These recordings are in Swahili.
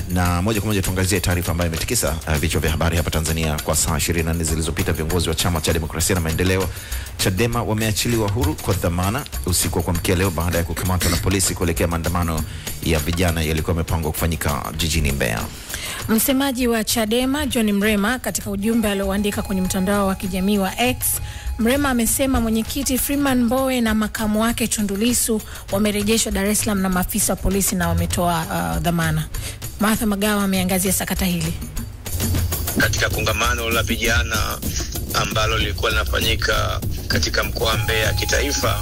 na moja kwa moja tuangazie taarifa ambayo imetikisa uh, vichwa vya habari hapa Tanzania kwa saa 24 zilizopita. Viongozi wa chama cha demokrasia na maendeleo Chadema wameachiliwa huru kwa dhamana usiku wa kuamkia leo baada ya kukamatwa na polisi kuelekea maandamano ya vijana yalikuwa yamepangwa kufanyika jijini Mbeya. Msemaji wa Chadema John Mrema katika ujumbe alioandika kwenye mtandao wa kijamii wa X, Mrema amesema mwenyekiti Freeman Mbowe na makamu wake Tundu Lissu wamerejeshwa Dar es Salaam na maafisa wa polisi na wametoa uh, dhamana. Martha Magawa ameangazia sakata hili katika kongamano la vijana ambalo lilikuwa linafanyika katika mkoa wa Mbeya kitaifa.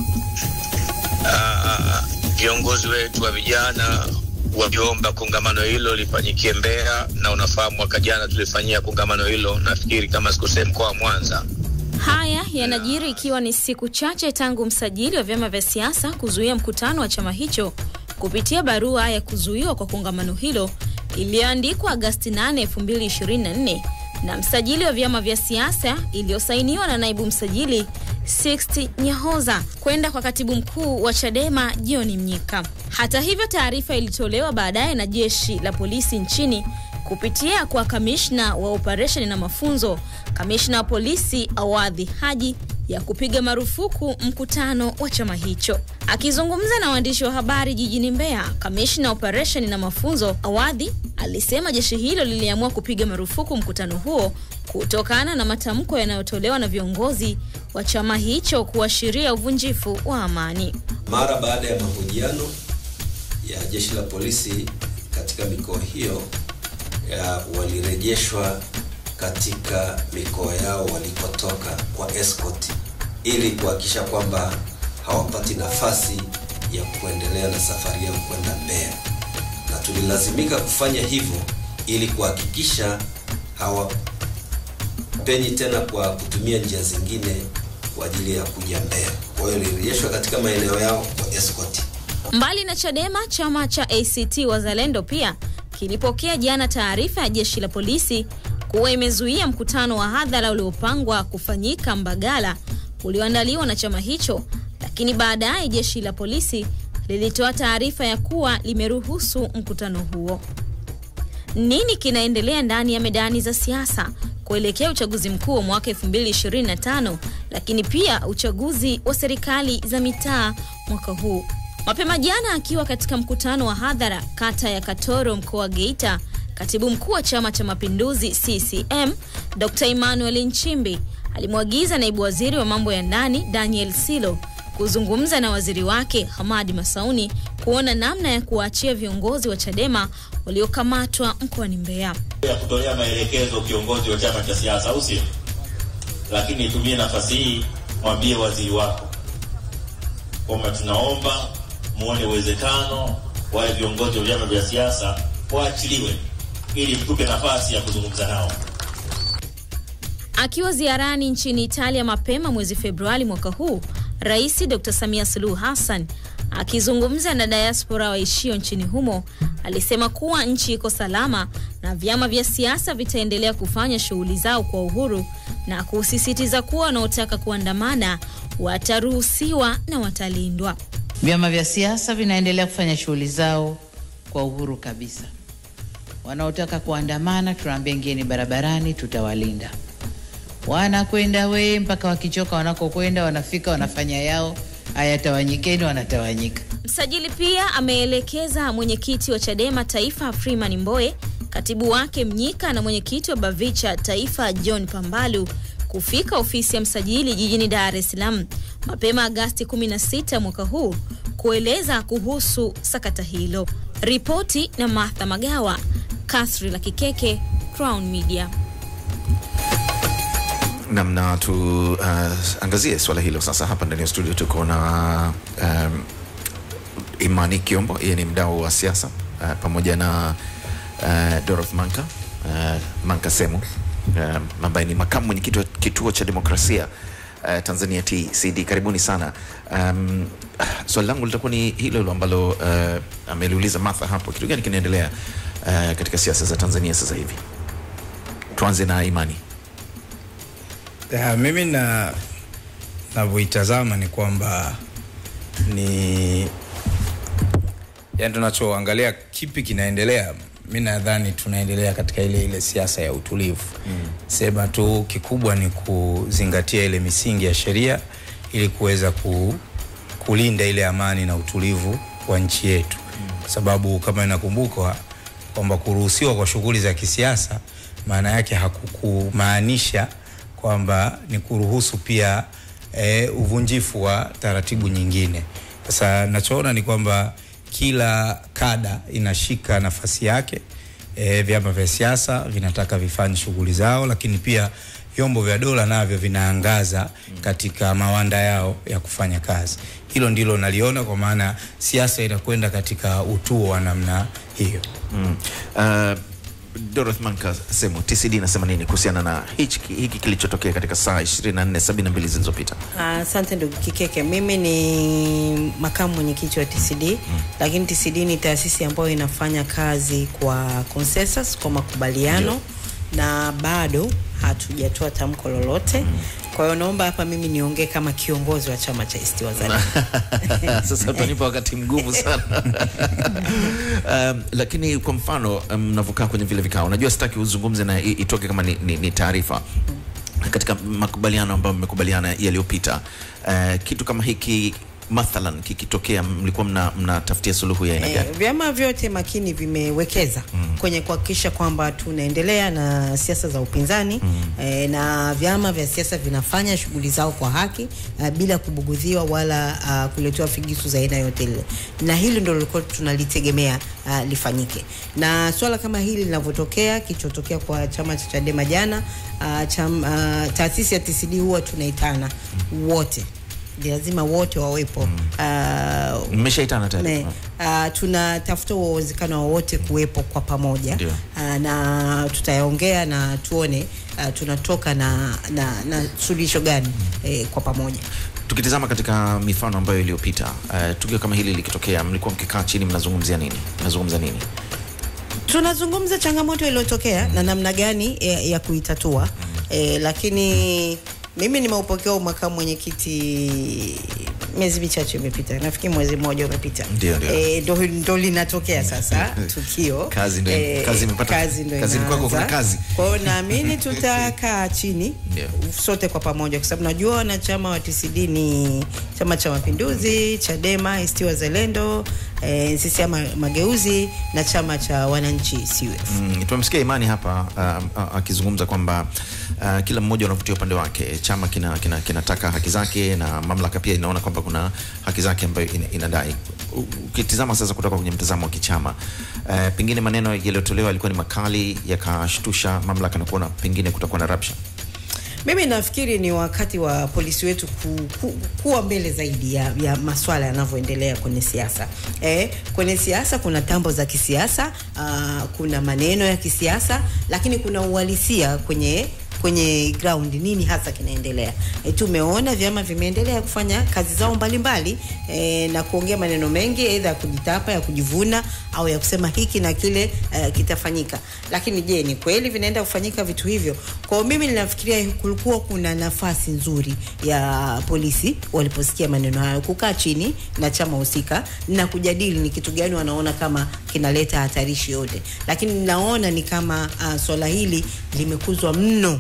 Uh, viongozi wetu wa vijana wakiomba kongamano hilo lifanyikie Mbeya, na unafahamu mwaka jana tulifanyia kongamano hilo, nafikiri kama sikosei, mkoa wa Mwanza. Haya yanajiri ikiwa ni siku chache tangu msajili wa vyama vya siasa kuzuia mkutano wa chama hicho kupitia barua ya kuzuiwa kwa kongamano hilo iliyoandikwa Agasti 8, 2024 na msajili wa vyama vya siasa iliyosainiwa na naibu msajili Sixty Nyahoza kwenda kwa katibu mkuu wa Chadema John Mnyika. Hata hivyo, taarifa ilitolewa baadaye na jeshi la polisi nchini kupitia kwa kamishna wa operesheni na mafunzo, kamishna wa polisi Awadhi Haji ya kupiga marufuku mkutano wa chama hicho. Akizungumza na waandishi wa habari jijini Mbeya, kamishna wa operesheni na mafunzo Awadhi alisema jeshi hilo liliamua kupiga marufuku mkutano huo kutokana na matamko yanayotolewa na viongozi wa chama hicho kuashiria uvunjifu wa amani. Mara baada ya mahojiano ya jeshi la polisi katika mikoa hiyo ya walirejeshwa katika mikoa yao walikotoka kwa escort ili kuhakikisha kwamba hawapati nafasi ya kuendelea na safari yao kwenda Mbeya, na tulilazimika kufanya hivyo ili kuhakikisha hawapenyi tena kwa kutumia njia zingine kwa ajili ya kuja Mbeya. Kwa hiyo walirejeshwa katika maeneo yao kwa escort. Mbali na Chadema, chama cha ACT Wazalendo pia kilipokea jana taarifa ya jeshi la polisi kuwa imezuia mkutano wa hadhara uliopangwa kufanyika Mbagala ulioandaliwa na chama hicho, lakini baadaye jeshi la polisi lilitoa taarifa ya kuwa limeruhusu mkutano huo. Nini kinaendelea ndani ya medani za siasa kuelekea uchaguzi mkuu wa mwaka 2025 lakini pia uchaguzi wa serikali za mitaa mwaka huu? Mapema jana akiwa katika mkutano wa hadhara kata ya Katoro mkoa wa Geita, katibu mkuu wa Chama cha Mapinduzi CCM Dr. Emmanuel Nchimbi alimwagiza naibu waziri wa mambo ya ndani Daniel Silo kuzungumza na waziri wake Hamadi Masauni kuona namna ya kuwaachia viongozi wa Chadema waliokamatwa mkoani Mbeya. ya kutolea maelekezo kiongozi wa chama cha siasa, au sio? Lakini nitumie nafasi hii mwambie waziri wako kwamba tunaomba muone uwezekano wale viongozi wa vyama vya siasa waachiliwe ili tupe nafasi ya kuzungumza nao. Akiwa ziarani nchini Italia mapema mwezi Februari mwaka huu, Rais Dr. Samia Suluhu Hassan akizungumza na diaspora waishio nchini humo alisema kuwa nchi iko salama na vyama vya siasa vitaendelea kufanya shughuli zao kwa uhuru na kusisitiza kuwa wanaotaka kuandamana wataruhusiwa na watalindwa. Vyama vya siasa vinaendelea kufanya shughuli zao kwa uhuru kabisa. Wanaotaka kuandamana, tunaambia ingieni barabarani, tutawalinda. Wanakwenda we mpaka wakichoka wanakokwenda, wanafika wanafanya yao, hayatawanyikeni, wanatawanyika. Msajili pia ameelekeza mwenyekiti wa Chadema Taifa Freeman Mbowe, katibu wake Mnyika na mwenyekiti wa Bavicha Taifa John Pambalu kufika ofisi ya msajili jijini Dar es Salaam mapema Agasti 16 mwaka huu kueleza kuhusu sakata hilo. Ripoti na Martha Magawa, Kasri la Kikeke, Crown Media. namna tuangazie uh, swala hilo sasa. Hapa ndani ya studio tuko na um, Imani Kiombo, yeye ni mdau wa siasa uh, pamoja na uh, Dorothy Manka uh, Manka Semu uh, ambaye ni makamu mwenyekiti wa kituo cha demokrasia uh, Tanzania TCD. Karibuni sana. Um, swali langu litakuwa ni hilo hilo ambalo uh, ameliuliza Martha hapo, kitu gani kinaendelea uh, katika siasa za Tanzania sasa hivi? Tuanze na Imani. Ya, mimi na navyoitazama ni kwamba ni yani, tunachoangalia kipi kinaendelea mi nadhani tunaendelea katika ile ile siasa ya utulivu mm. sema tu kikubwa ni kuzingatia ile misingi ya sheria ili kuweza ku, kulinda ile amani na utulivu wa nchi yetu kwa sababu kama inakumbukwa kwamba kuruhusiwa kwa shughuli za kisiasa maana yake hakukumaanisha kwamba ni kuruhusu pia e, uvunjifu wa taratibu nyingine. Sasa nachoona ni kwamba kila kada inashika nafasi yake. E, vyama vya siasa vinataka vifanye shughuli zao, lakini pia vyombo vya dola navyo vinaangaza katika mawanda yao ya kufanya kazi. Hilo ndilo naliona, kwa maana siasa inakwenda katika utuo wa namna hiyo. Mm. Uh, Dorothy Manka semo TCD inasema nini kuhusiana na hiki, hiki kilichotokea katika saa 24 72 zilizopita? Asante ndugu Kikeke, mimi ni makamu mwenyekiti wa TCD mm. Lakini TCD ni taasisi ambayo inafanya kazi kwa consensus, kwa makubaliano na bado hatujatoa tamko lolote mm. Kwa hiyo naomba hapa mimi niongee kama kiongozi wa chama cha ACT Wazalendo. Sasa utanipa wakati mgumu sana um, lakini kwa mfano mnavyokaa um, kwenye vile vikao, najua sitaki uzungumze na i- itoke kama ni, ni, ni taarifa katika makubaliano ambayo mmekubaliana yaliyopita. Uh, kitu kama hiki mathalan kikitokea, mlikuwa mna- mnatafutia suluhu ya aina Eh, gani? vyama vyote makini vimewekeza mm. kwenye kuhakikisha kwamba tunaendelea na siasa za upinzani mm. eh, na vyama vya siasa vinafanya shughuli zao kwa haki uh, bila kubugudhiwa wala uh, kuletewa figisu za aina yote ile, na hili ndio lilikuwa tunalitegemea uh, lifanyike. Na swala kama hili linavyotokea, kilichotokea kwa chama cha Chadema jana uh, cham, uh, taasisi ya TCD huwa tunaitana wote lazima wote wawepo uh, Mmeshaitana tayari? Ne, uh, tunatafuta uwezekano wowote kuwepo kwa pamoja Ndio. uh, na tutayaongea na tuone uh, tunatoka na, na, na suluhisho gani eh, kwa pamoja. Tukitizama katika mifano ambayo iliyopita, uh, tukio kama hili likitokea, mlikuwa mkikaa chini mnazungumzia nini? Mnazungumza nini? Tunazungumza changamoto iliyotokea na namna gani ya, ya kuitatua eh, lakini mimi nimeupokea makamu mwenyekiti miezi michache imepita, nafikiri mwezi mmoja umepita, Ndio, ndio. Eh, ndo, ndo linatokea sasa tukio Kazi ndo- kazi imepata- kazi ndo kazini kwako kuna inaanza. kazi. Kwa hiyo naamini tutakaa chini Ndio. sote kwa pamoja, kwa sababu najua wanachama wa TCD ni Chama cha Mapinduzi, Chadema, ACT Wazalendo, eh, CCM Mageuzi na chama cha wananchi CUF. Mm, tumemsikia Imani hapa uh, uh, akizungumza kwamba uh, kila mmoja unavutia upande wake. Chama kinataka kina, kinataka haki zake na mamlaka pia inaona kwamba kuna haki zake ambayo ina, inadai. U- Ukitizama sasa kutoka kwenye mtazamo wa kichama uh, pengine maneno yaliyotolewa yalikuwa ni makali yakashtusha mamlaka na kuona pengine kutakuwa na rabsha. Mimi nafikiri ni wakati wa polisi wetu ku, ku, kuwa mbele zaidi ya, ya maswala yanavyoendelea kwenye siasa. Eh, kwenye siasa kuna tambo za kisiasa, uh, kuna maneno ya kisiasa, lakini kuna uhalisia kwenye kwenye ground nini hasa kinaendelea. E, tumeona vyama vimeendelea kufanya kazi zao mbalimbali e, na kuongea maneno mengi aidha ya kujitapa, ya kujivuna au ya kusema hiki na kile e, kitafanyika. Lakini je, ni kweli vinaenda kufanyika vitu hivyo? Kwa hiyo mimi ninafikiria kulikuwa kuna nafasi nzuri ya polisi waliposikia maneno hayo kukaa chini na chama husika na kujadili ni kitu gani wanaona kama kinaleta hatarishi yote, lakini naona ni kama uh, swala hili limekuzwa mno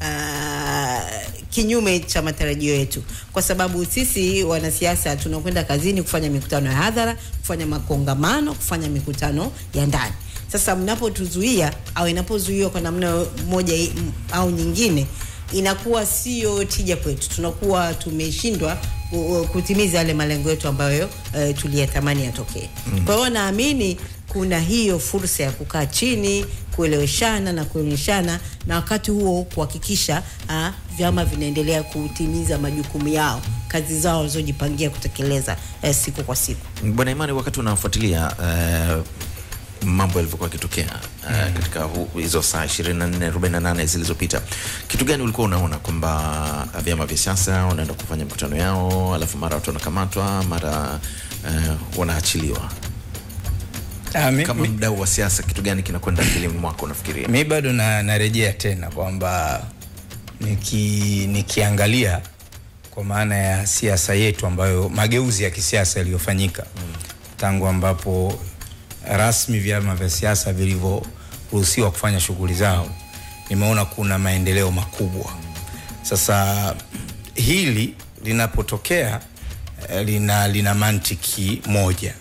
uh, kinyume cha matarajio yetu, kwa sababu sisi wanasiasa tunakwenda kazini kufanya mikutano ya hadhara, kufanya makongamano, kufanya mikutano ya ndani. Sasa mnapotuzuia au inapozuiwa kwa namna moja i- m- au nyingine, inakuwa sio tija kwetu, tunakuwa tumeshindwa ku- ku- kutimiza yale malengo yetu ambayo uh, tuliyatamani yatokee. Mm. Kwa hiyo naamini kuna hiyo fursa ya kukaa chini kueleweshana na kuonyeshana na wakati huo kuhakikisha uh, vyama vinaendelea kutimiza majukumu yao, kazi zao walizojipangia kutekeleza uh, siku kwa siku. Bwana Imani, wakati unafuatilia uh, mambo yalivyokuwa yakitokea uh, katika hu- hizo saa 24 48 zilizopita, kitu gani ulikuwa unaona kwamba vyama vya siasa wanaenda kufanya mikutano yao, alafu mara watu wanakamatwa, mara uh, wanaachiliwa? Ah, mi, Kama mi, mdau wa siasa, kitu gani kinakwenda akilini mwako unafikiria? mi bado na, narejea tena kwamba niki, nikiangalia kwa maana ya siasa yetu ambayo mageuzi ya kisiasa yaliyofanyika mm. tangu ambapo rasmi vyama vya siasa vilivyoruhusiwa kufanya shughuli zao, nimeona kuna maendeleo makubwa. Sasa hili linapotokea eh, lina, lina mantiki moja.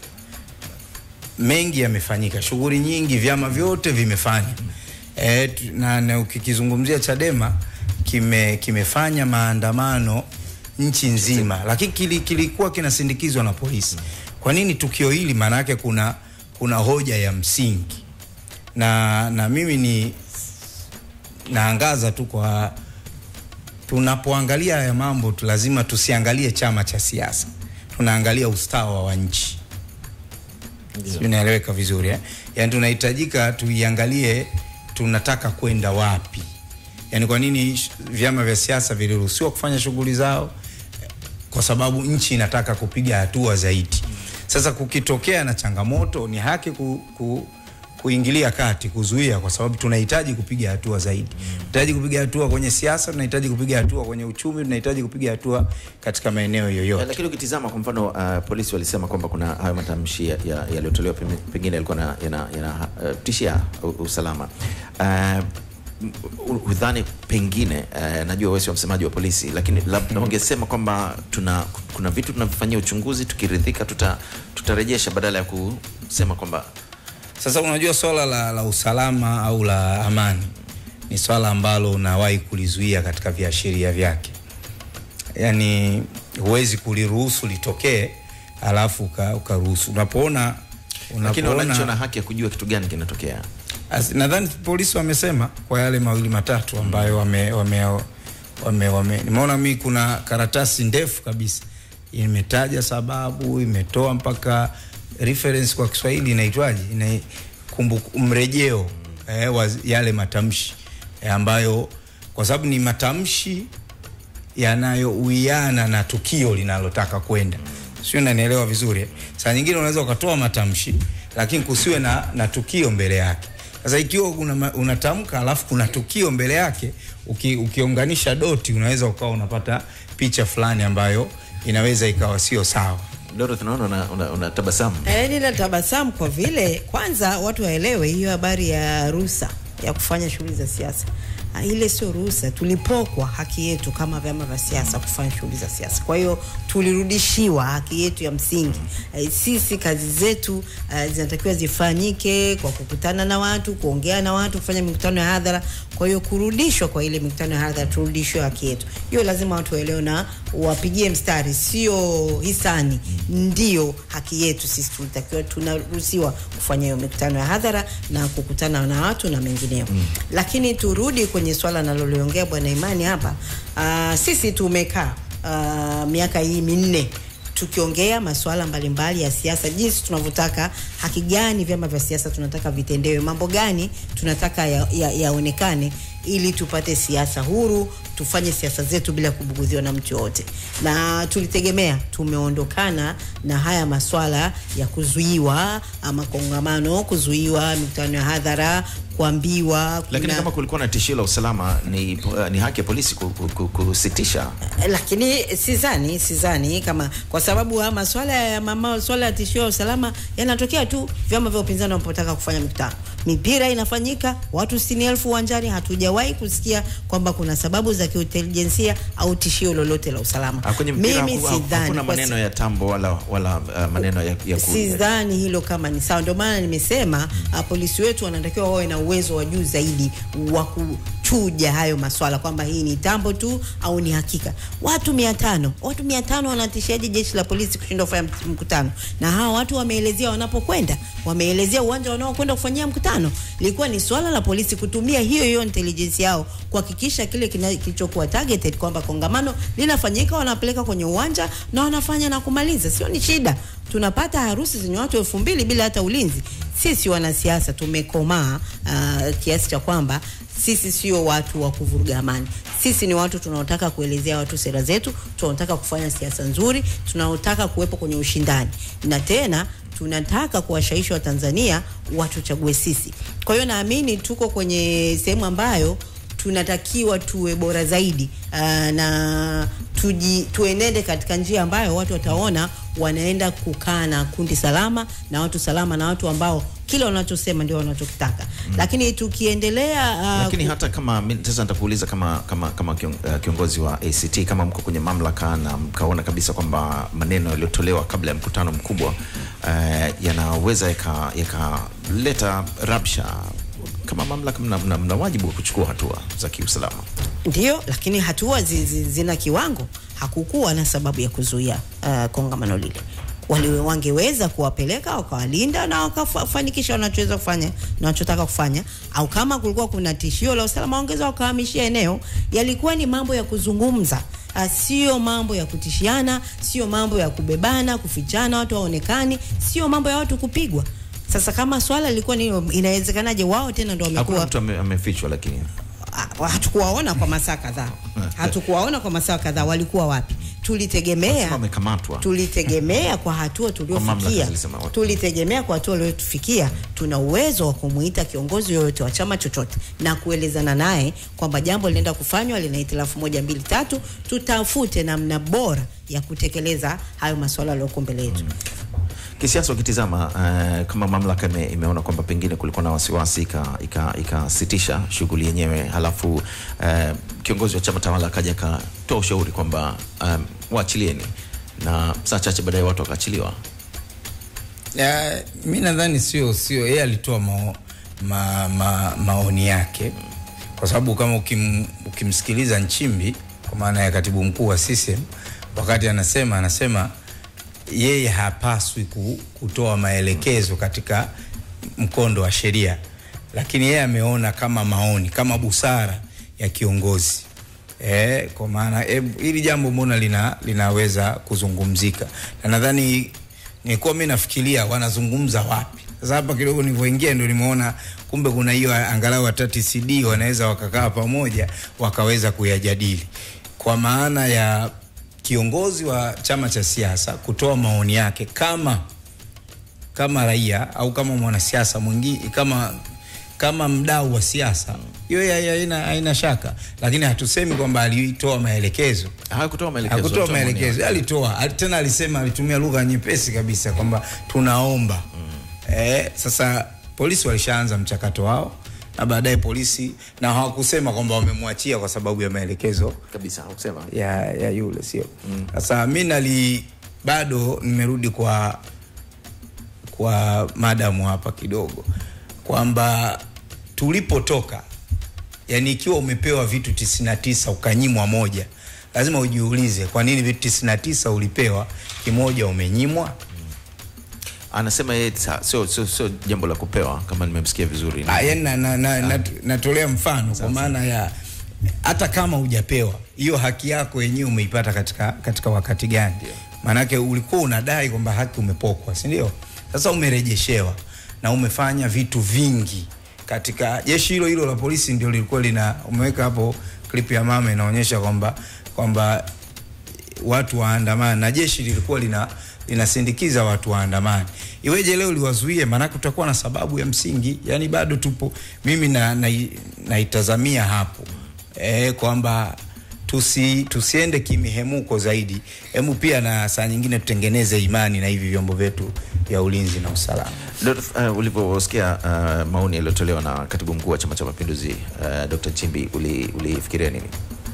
Mengi yamefanyika, shughuli nyingi, vyama vyote vimefanya e, na, na ukikizungumzia Chadema kime, kimefanya maandamano nchi nzima, lakini kili, kilikuwa kinasindikizwa na polisi. Kwa nini tukio hili? Maana yake kuna, kuna hoja ya msingi na, na mimi ni naangaza tu kwa tunapoangalia haya mambo tu lazima tusiangalie chama cha siasa, tunaangalia ustawa wa nchi. Sijui naeleweka vizuri eh? Yaani tunahitajika tuiangalie tunataka kwenda wapi, yaani kwa nini sh- vyama vya siasa viliruhusiwa kufanya shughuli zao, kwa sababu nchi inataka kupiga hatua zaidi. Sasa kukitokea na changamoto, ni haki ku, ku, kuingilia kati, kuzuia, kwa sababu tunahitaji kupiga hatua zaidi. Tunahitaji kupiga hatua kwenye siasa, tunahitaji kupiga hatua kwenye uchumi, tunahitaji kupiga hatua katika maeneo Eh, yoyote. Lakini ukitizama kwa mfano uh, polisi walisema kwamba kuna hayo matamshi ya- ya- yaliyotolewa pengine- pengine yalikuwa na- yana- yana uh, tishia u- usalama uh, u- udhani pengine uh, najua wewe sio msemaji wa polisi lakini labda ungesema kwamba tuna kuna vitu tunavifanyia uchunguzi tukiridhika tuta, tutarejesha badala ya kusema kwamba Sasa unajua swala la, la usalama au la amani ni swala ambalo unawahi kulizuia katika viashiria vyake, yaani huwezi kuliruhusu litokee alafu uka- ukaruhusu. Unapoona lakini wananchi wana unapoona haki ya kujua kitu gani kinatokea As- nadhani polisi wamesema kwa yale mawili matatu ambayo wame, wame, wame, wame nimeona mi kuna karatasi ndefu kabisa imetaja sababu imetoa mpaka reference kwa Kiswahili inaitwaje ina kumbu, mrejeo eh, wa yale matamshi eh, ambayo kwa sababu ni matamshi yanayouiana na tukio linalotaka kwenda, sio? Nanielewa vizuri eh? Saa nyingine unaweza ukatoa matamshi lakini kusiwe na, na tukio mbele yake. Sasa ikiwa una, ma- unatamka alafu kuna tukio mbele yake, uki, ukiunganisha doti unaweza ukawa unapata picha fulani ambayo inaweza ikawa sio sawa. Doro, tunaona una, una, una tabasamu Eh, nina tabasamu kwa vile kwanza watu waelewe hiyo habari ya ruhusa ya kufanya shughuli za siasa. Ah, Ile sio ruhusa, tulipokwa haki yetu kama vyama vya siasa kufanya shughuli za siasa. Kwa hiyo tulirudishiwa haki yetu ya msingi. Eh, Sisi kazi zetu eh, zinatakiwa zifanyike kwa kukutana na watu, kuongea na watu, kufanya mikutano ya hadhara. Kwa hiyo kurudishwa kwa ile mikutano ya hadhara, turudishwe haki yetu. Hiyo lazima watu waelewe na wapigie mstari, sio hisani. Ndio haki yetu sisi, tulitakiwa tunaruhusiwa kufanya hiyo mikutano ya hadhara na kukutana na watu na mengineo. Lakini turudi kwenye swala naloliongea Bwana Imani hapa. Uh, sisi tumekaa uh, miaka hii minne tukiongea masuala mbalimbali ya siasa, jinsi tunavyotaka, haki gani vyama vya siasa tunataka vitendewe, mambo gani tunataka yaonekane ya, yaonekane ili tupate siasa huru, tufanye siasa zetu bila kubugudhiwa na mtu yoyote, na tulitegemea tumeondokana na haya maswala ya kuzuiwa ama kongamano, kuzuiwa mikutano ya hadhara, kuambiwa lakini kuna- kama kulikuwa na tishio la usalama ni, uh, ni haki ya polisi ku- ku- ku- kusitisha lakini sizani sizani kama kwa sababu haya maswala ya mama swala ya tishio ya usalama yanatokea tu vyama vya upinzani wanapotaka kufanya mikutano mipira inafanyika watu sitini elfu uwanjani hatujawahi kusikia kwamba kuna sababu za kiintelijensia au tishio lolote la usalama Ah, kwenye mpira mimi haku- haku- sidhani hakuna kwa maneno ya tambo wala, wala uh, maneno ya, ya ku- sidhani hilo kama ni sawa. Ndio maana nimesema uh, polisi wetu wanatakiwa wawe na uwezo wa juu zaidi wa kuchuja hayo maswala kwamba hii ni tambo tu au ni hakika. Watu mia tano watu mia tano wanatishaje jeshi la polisi kushindwa kufanya mt- mkutano? Na hawa watu wameelezea wanapokwenda, wameelezea uwanja wanaokwenda kufanyia mkutano. Ilikuwa ni swala la polisi kutumia hiyo hiyo intelligence yao kuhakikisha kile kina- kilichokuwa targeted kwamba kongamano linafanyika, wanapeleka kwenye uwanja na wanafanya na kumaliza. Sio ni shida tunapata harusi zenye watu elfu mbili bila hata ulinzi. Sisi wanasiasa tumekomaa uh, kiasi cha kwamba sisi sio watu wa kuvuruga amani. Sisi ni watu tunaotaka kuelezea watu sera zetu, tunaotaka kufanya siasa nzuri, tunaotaka kuwepo kwenye ushindani, na tena tunataka kuwashawishi Watanzania watuchague sisi. Kwa hiyo naamini tuko kwenye sehemu ambayo tunatakiwa tuwe bora zaidi uh, na tuji, tuenende katika njia ambayo watu wataona wanaenda kukaa na kundi salama na watu salama na watu ambao kile wanachosema ndio wanachokitaka mm. lakini tukiendelea uh, lakini hata kama mi- sasa nitakuuliza kama kama kama kion- eh, kiongozi wa ACT kama mko kwenye mamlaka na mkaona kabisa kwamba maneno yaliyotolewa kabla ya mkutano mkubwa uh, yanaweza yaka- yakaleta rabsha kama mamlaka mna, mna, mna wajibu wa kuchukua hatua za kiusalama Ndio, lakini hatua zi, zi, zina kiwango. Hakukuwa na sababu ya kuzuia uh, kongamano lile. Wali wangeweza kuwapeleka wakawalinda na wakafanikisha wanachoweza kufanya na wanachotaka kufanya, au kama kulikuwa kuna tishio la usalama wangeweza wakahamishia eneo. Yalikuwa ni mambo ya kuzungumza, uh, sio mambo ya kutishiana, sio mambo ya kubebana, kufichana, watu waonekani, sio mambo ya watu kupigwa. Sasa kama swala lilikuwa ni hilo, inawezekanaje wao tena ndo hakuna wamekuwa mtu ame- amefichwa lakini Ah, hatukuwaona kwa masaa kadhaa, hatukuwaona kwa masaa kadhaa. Walikuwa wapi? Tulitegemea Wanasema wamekamatwa tulitegemea kwa hatua mamlaka tuliofikia, zilisema wapi? tulitegemea kwa hatua tuliofikia, tuna uwezo wa kumuita kiongozi yoyote wa chama chochote na kuelezana naye kwamba jambo linaenda kufanywa, lina hitilafu moja mbili tatu, tutafute namna bora ya kutekeleza hayo masuala yaliyoko mbele yetu. kisiasa ukitizama uh, kama mamlaka ime, imeona kwamba pengine kulikuwa na wasiwasi ikasitisha ika, ikasitisha shughuli yenyewe halafu uh, kiongozi wa chama tawala akaja akatoa ushauri kwamba um, waachilieni na saa chache baadaye watu wakaachiliwa Ya, mi nadhani sio sio yeye alitoa mao, ma, ma, maoni yake kwa sababu kama ukim, ukimsikiliza Nchimbi kwa maana ya katibu mkuu wa CCM wakati anasema anasema yeye hapaswi ku, kutoa maelekezo katika mkondo wa sheria, lakini yeye ameona kama maoni kama busara ya kiongozi Eh, kwa maana eh, hili jambo mbona lina, linaweza kuzungumzika na nadhani nilikuwa mi nafikiria wanazungumza wapi sasa hapa kidogo nilivyoingia ndo nimeona kumbe kuna hiyo angalau hata TCD wanaweza wakakaa pamoja wakaweza kuyajadili kwa maana ya kiongozi wa chama cha siasa kutoa maoni yake kama kama raia au kama mwanasiasa mwingine kama kama mdau wa siasa hiyo ya- ya- haina haina shaka lakini hatusemi kwamba alitoa maelekezo hakutoa maelekezo hakutoa alitoa maoni maelekezo yake. alitoa ali- tena alisema alitumia lugha nyepesi kabisa kwamba tunaomba mm. eh, sasa polisi walishaanza mchakato wao na baadaye polisi na hawakusema kwamba wamemwachia kwa sababu ya maelekezo kabisa hakusema ya, ya yule sio sasa mi nali bado nimerudi kwa kwa madamu hapa kidogo kwamba tulipotoka yani ikiwa umepewa vitu 99 ukanyimwa moja lazima ujiulize kwa nini vitu 99 ulipewa kimoja umenyimwa anasema yeye sa- sio sio sio jambo la kupewa kama nimemsikia vizuri Ah, yani na, na, na, na, natolea mfano kwa maana ya hata kama hujapewa hiyo haki yako yenyewe umeipata katika, katika wakati gani maanake ulikuwa unadai kwamba haki umepokwa si ndio sasa umerejeshewa na umefanya vitu vingi katika jeshi hilo hilo la polisi ndio lilikuwa lina umeweka hapo clip ya mama inaonyesha kwamba kwamba watu waandamane na jeshi lilikuwa lina linasindikiza watu waandamane iweje leo liwazuie maanake utakuwa na sababu ya msingi yani bado tupo mimi na, na, naitazamia hapo e, kwamba tusi, tusiende kimihemuko zaidi hemu pia na saa nyingine tutengeneze imani na hivi vyombo vyetu vya ulinzi na usalama Dr. Uh, ulivyosikia uh, maoni yaliyotolewa na katibu mkuu wa chama cha mapinduzi uh, Dr. Chimbi uli- ulifikiria nini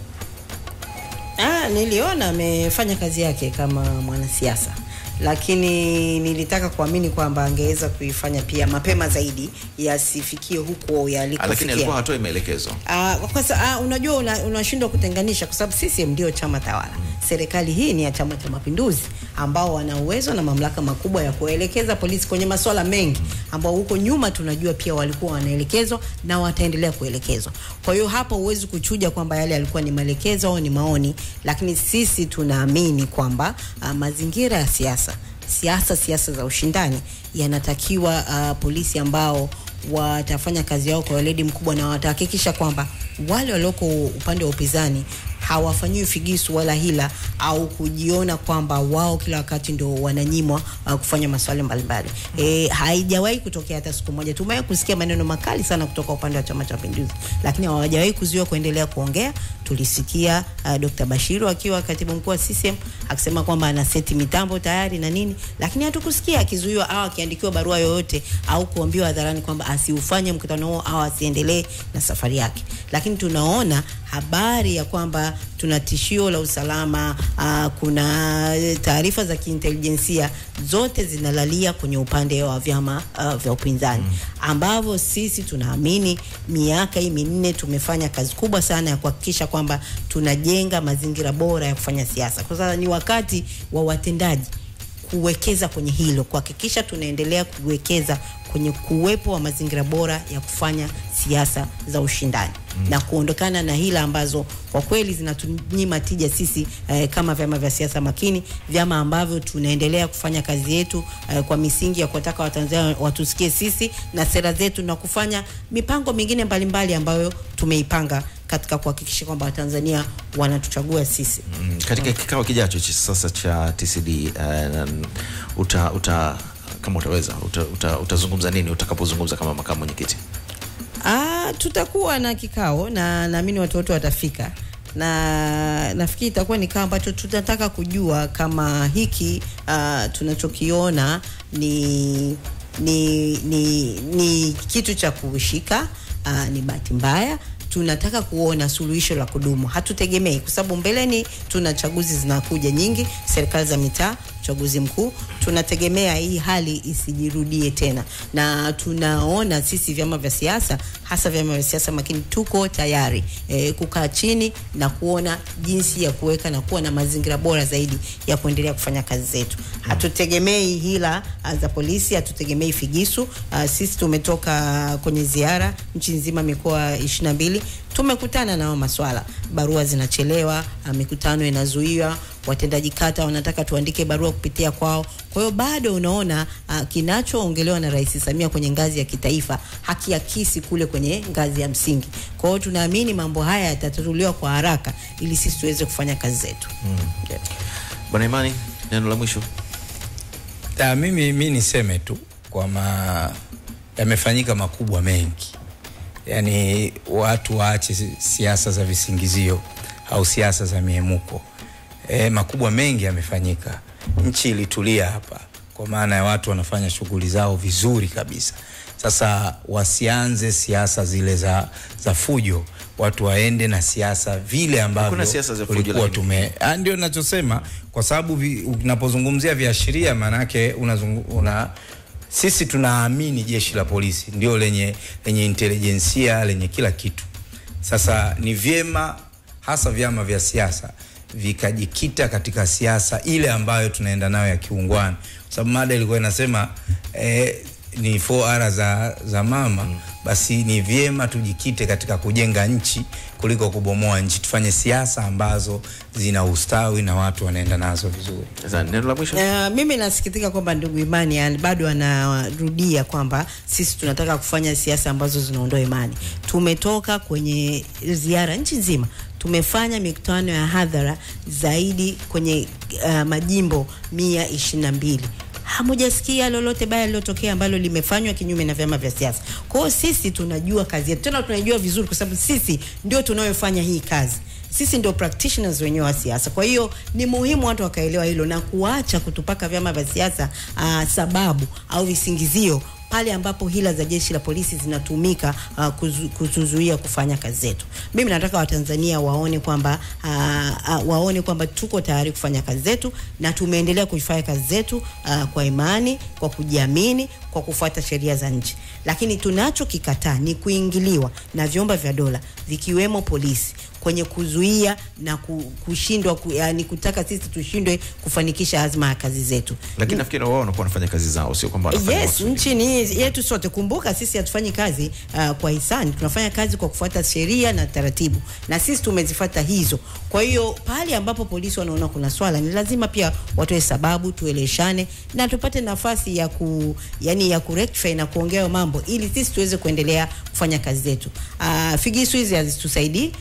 Ah, niliona amefanya kazi yake kama mwanasiasa lakini nilitaka kuamini kwamba angeweza kuifanya pia mapema zaidi yasifikie huko Ah, lakini yalikofikia. alikuwa hatoi maelekezo Ah, kwa sa, ah, unajua una- unashindwa kutenganisha kwa sababu CCM ndio chama tawala. Serikali hii ni ya Chama cha Mapinduzi ambao wana uwezo na mamlaka makubwa ya kuelekeza polisi kwenye masuala mengi ambao huko nyuma tunajua pia walikuwa wanaelekezwa na wataendelea kuelekezwa. Kwa hiyo hapo huwezi kuchuja kwamba yale yalikuwa ni maelekezo au ni maoni, lakini sisi tunaamini kwamba ah, mazingira ya siasa siasa siasa za ushindani yanatakiwa uh, polisi ambao watafanya kazi yao kwa weledi mkubwa na watahakikisha kwamba wale walioko upande wa upinzani hawafanyiwi figisu wala hila au kujiona kwamba wao kila wakati ndio wananyimwa uh, kufanya maswali mbalimbali. E, haijawahi kutokea hata siku moja. Tumewahi kusikia maneno makali sana kutoka upande wa Chama cha Mapinduzi, lakini hawajawahi kuzuiwa kuendelea kuongea. Tulisikia uh, Dr. Bashiru akiwa katibu mkuu wa CCM akisema kwamba ana seti mitambo tayari na nini, lakini hatukusikia akizuiwa au akiandikiwa barua yoyote au kuambiwa hadharani kwamba asiufanye mkutano huo au asiendelee na safari yake. Lakini tunaona habari ya kwamba tuna tishio la usalama uh, kuna taarifa za kiintelijensia zote zinalalia kwenye upande wa vyama uh, vya upinzani ambavyo sisi tunaamini miaka hii minne tumefanya kazi kubwa sana ya kuhakikisha kwamba tunajenga mazingira bora ya kufanya siasa. Kwa sasa ni wakati wa watendaji kuwekeza kwenye hilo, kuhakikisha tunaendelea kuwekeza kwenye kuwepo wa mazingira bora ya kufanya siasa za ushindani mm. na kuondokana na hila ambazo kwa kweli zinatunyima tija sisi eh, kama vyama vya siasa makini, vyama ambavyo tunaendelea kufanya kazi yetu eh, kwa misingi ya kuwataka Watanzania watusikie sisi na sera zetu na kufanya mipango mingine mbalimbali ambayo tumeipanga katika kuhakikisha kwamba Watanzania wanatuchagua sisi. Mm, katika kikao kijacho cha sasa cha TCD uh, uta, uta kama utaweza uta, uta, utazungumza nini utakapozungumza kama makamu mwenyekiti? Ah, tutakuwa na kikao na naamini watu wote watafika na nafikiri itakuwa ni kikao ambacho tunataka kujua kama hiki uh, tunachokiona ni, ni, ni, ni kitu cha kushika uh, ni bahati mbaya tunataka kuona suluhisho la kudumu. Hatutegemei kwa sababu mbeleni tuna chaguzi zinakuja nyingi, serikali za mitaa, uchaguzi mkuu. Tunategemea hii hali isijirudie tena, na tunaona sisi vyama vya siasa, hasa vyama vya siasa makini, tuko tayari e, kukaa chini na kuona jinsi ya kuweka na kuwa na mazingira bora zaidi ya kuendelea kufanya kazi zetu. Hatutegemei hila uh, za polisi, hatutegemei figisu. Uh, sisi tumetoka kwenye ziara nchi nzima, mikoa 22 tumekutana nao maswala, barua zinachelewa, uh, mikutano inazuiwa, watendaji kata wanataka tuandike barua kupitia kwao. Kwa hiyo bado unaona uh, kinachoongelewa na Rais Samia kwenye ngazi ya kitaifa hakiakisi kule kwenye ngazi ya msingi. Kwa hiyo tunaamini mambo haya yatatatuliwa kwa haraka ili sisi tuweze kufanya kazi zetu. Mm. Yeah. Bwana Imani, neno la mwisho. Da, mimi, mi niseme tu kwamba yamefanyika makubwa mengi, yaani watu waache siasa za visingizio au siasa za miemuko. E, makubwa mengi yamefanyika, nchi ilitulia hapa, kwa maana ya watu wanafanya shughuli zao vizuri kabisa. Sasa wasianze siasa zile za, za fujo, watu waende na siasa vile ambavyo Kuna siasa za fujo, tulikuwa lakini- tume Ah, ndio nachosema kwa sababu vi- unapozungumzia viashiria maanake unazungu, una sisi tunaamini jeshi la polisi ndio lenye lenye intelijensia lenye kila kitu. Sasa ni vyema hasa vyama vya siasa vikajikita katika siasa ile ambayo tunaenda nayo ya kiungwana, kwa sababu mada ilikuwa inasema eh, ni 4R za, za mama mm. Basi ni vyema tujikite katika kujenga nchi kuliko kubomoa nchi. Tufanye siasa ambazo zina ustawi na watu wanaenda nazo vizuri. Sasa neno la mwisho. Uh, mimi nasikitika kwamba ndugu Imani an- bado anarudia kwamba sisi tunataka kufanya siasa ambazo zinaondoa imani. Tumetoka kwenye ziara nchi nzima, tumefanya mikutano ya hadhara zaidi kwenye uh, majimbo mia ishirini na mbili hamujasikia lolote baya lilotokea ambalo limefanywa kinyume na vyama vya siasa. Kwa hiyo sisi tunajua kazi yetu, tena tunaijua vizuri, kwa sababu sisi ndio tunayofanya hii kazi sisi ndio practitioners wenyewe wa siasa. Kwa hiyo ni muhimu watu wakaelewa hilo na kuacha kutupaka vyama vya siasa uh, sababu au visingizio pale ambapo hila za jeshi la polisi zinatumika uh, kuzu, kutuzuia kufanya kazi zetu. Mimi nataka Watanzania waone kwamba uh, uh, waone kwamba tuko tayari kufanya kazi zetu na tumeendelea kuifanya kazi zetu uh, kwa imani, kwa kujiamini, kwa kufuata sheria za nchi. Lakini tunachokikataa ni kuingiliwa na vyombo vya dola vikiwemo polisi kwenye kuzuia na ku- kushindwa ku, yani kutaka sisi tushindwe kufanikisha azma ya kazi zetu. Lakini nafikiri wao wanakuwa wanafanya kazi zao, sio kwamba wanafanya Yes, makusudi. nchi ni yetu sote. Kumbuka sisi hatufanyi kazi uh, kwa hisani, tunafanya kazi kwa kufuata sheria na taratibu, na sisi tumezifuata hizo. Kwa hiyo pale ambapo polisi wanaona kuna swala, ni lazima pia watoe sababu, tueleshane na tupate nafasi ya ku, yani ya kurectify na kuongea hayo mambo ili sisi tuweze kuendelea kufanya kazi zetu. Uh, figisu hizi hazitusaidii. Uh,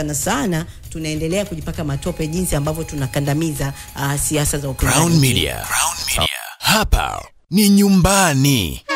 sana sana tunaendelea kujipaka matope jinsi ambavyo tunakandamiza uh, siasa za upinzani Crown Media. Hapa ni nyumbani.